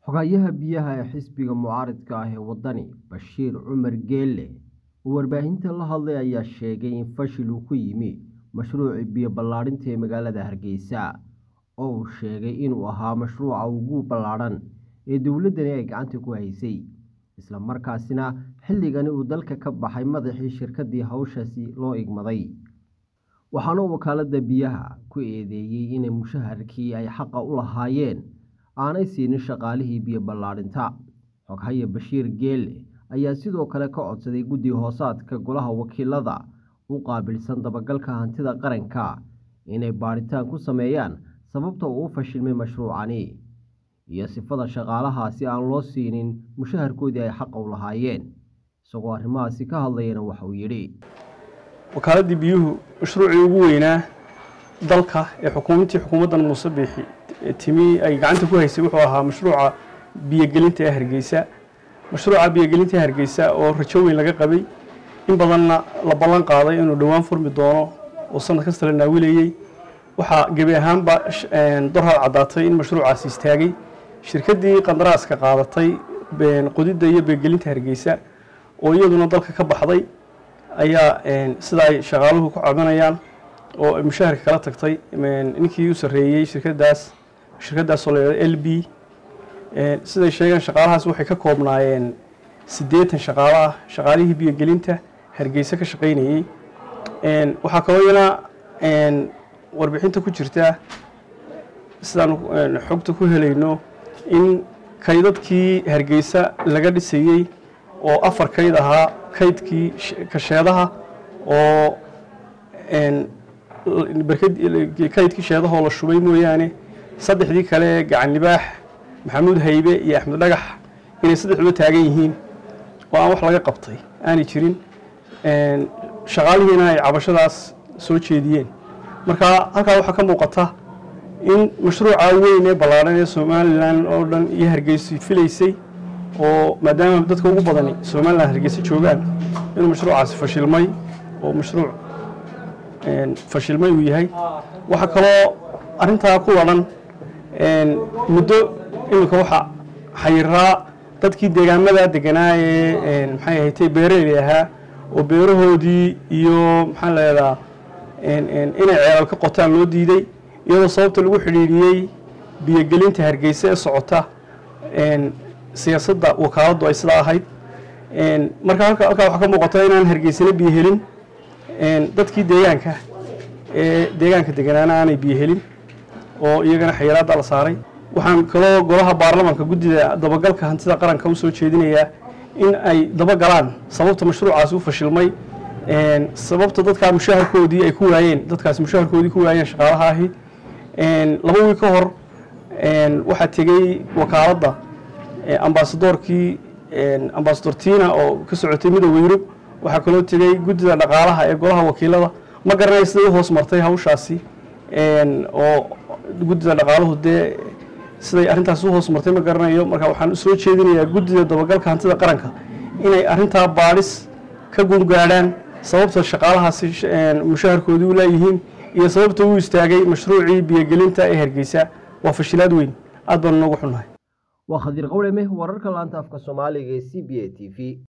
Xogayaha biyaha ee xisbiga mucaaradka ah ee waddani, Bashiir Cumar Geelle, oo warbaahinta la hadlay ayaa sheegay in fashil uu ku yimi mashruucii biyo ballaarinta ee magaalada Hargeysa, oo uu sheegay inuu ahaa mashruuca ugu ballaadhan ee dowladdani ay gacanta ku haysay, isla markaasina xilligani uu dalka ka baxay madaxii shirkaddii hawshaasi loo igmaday. Waxaana uu wakaaladda biyaha ku eedeeyay in mushaharkii ay xaqa u lahaayeen aanay siinin shaqaalihii biyo ballaarinta. Xoghaye Bashiir Geelle ayaa sidoo kale ka codsaday guddi hoosaadka Golaha Wakiilada u qaabilsan dabagalka hantida qaranka inay baadhitaan ku sameeyaan sababta uu u fashilmay mashruucani, iyo sifada shaqaalahaasi aan loo siinin mushaharkoodii ay xaqa u lahaayeen. Isagoo arrimahaasi ka hadlayana waxa uu yidhi. wakaaladii biyuhu mashruucii ugu weynaa dalka ee xukuumadtii xukuumaddan muuse biixi timi ay gacanta ku haysay wuxuu ahaa mashruuca biyogelinta ee hargeysa mashruuca biyogelinta ee hargeysa oo rajo weyn laga qabay in badanna la ballan qaaday inuu dhowaan furmi doono oo sanad kasta la naawilayey waxaa gebi ahaanba dorhad caddaatay in mashruucaasi istaagay shirkaddii qandaraaska qaadatay qodidda iyo biyogelinta hargeysa oo iyaduna dalka ka baxday ayaa sida ay shaqaaluhu ku cabanayaan oo ay mushaharka kala tagtay ninkii u sarreeyey shirkaddaas shirkaddaasoo la yidhahdo l b siday sheegeen shaqaalahaas waxay ka koobnaayeen siddeetan shaqaalo ah shaqaalihii biyogelinta hargeysa ka shaqaynayey waxaa kaloo iyana warbixinta ku jirta sidaan xogta ku helayno in kaydadkii hargeysa laga dhisayey oo afar kayd ahaa kaydkii kasheedaha oo kaydkii sheedahoo la shubay mooyaane saddexdii kale gacan libaax maxamuud haybe iyo axmed dhagax inay saddexduba taagan yihiin oo aan wax laga qabtay aanay jirin shaqaalihiina ay cabashadaas soo jeediyeen marka halkaa waxaa ka muuqata in mashruuca weyn ee ballaadhan ee somalilan oo dhan iyo hargeysi filaysay oo maadaama dadka ugu badani somalilan hargeysa joogaan inuu mashruucaasi fashilmay oo mashruuc fashilmay uu yahay waxaa kaloo arrintaa ku wadhan muddo iminka waxa xayiraa dadkii deegaamada deganaa ee maxay ahayd beeraley ahaa oo beerahoodii iyo maxaa leedaa inay ceelal ka qotaan loo diiday iyadoo sababta lagu xidhiidhiyey biyogelinta hargeysa ee socota siyaasadda wakaaladdu ay sidaa ahayd marka halkaa waxaa ka muuqata inaan hargeysana biyo helin dadkii deegaanka ee deegaanka deganaana aanay biyo helin oo iyagana xayiraadda la saaray waxaan kaloo golaha baarlamaanka guddida dabagalka hantida qaranka u soo jeedinayaa in ay dabagalaan sababta mashruucaasi u fashilmay sababta dadkaa mushaharkoodii ay ku waayeen dadkaasi mushaharkoodii ku waayeen shaqaalaha ahi laba wiil ka hor waxaa tegey wakaaladda ambasadoorkii ambasador tina oo ka socotay midowga yurub waxaa kaloo tegey guddida dhaqaalaha ee golaha wakiilada ma garanaya siday u hoos martay hawshaasi oo guddida dhaqaaluhu dee siday arrintaasi u hoos martay ma garanayo marka waxaan soo jeedinayaa guddida dabagalka hantida qaranka inay arrintaa baadhis ka gungaadhaan sababta shaqaalahaasi mushaharkoodii u leeyihiin iyo sababta uu istaagay mashruucii biyogelinta ee hargeysa waa fashilaad weyn aad baanu noogu xunnahay waa khadiir qawleme wararka laanta afka soomaaliga ee c b a t v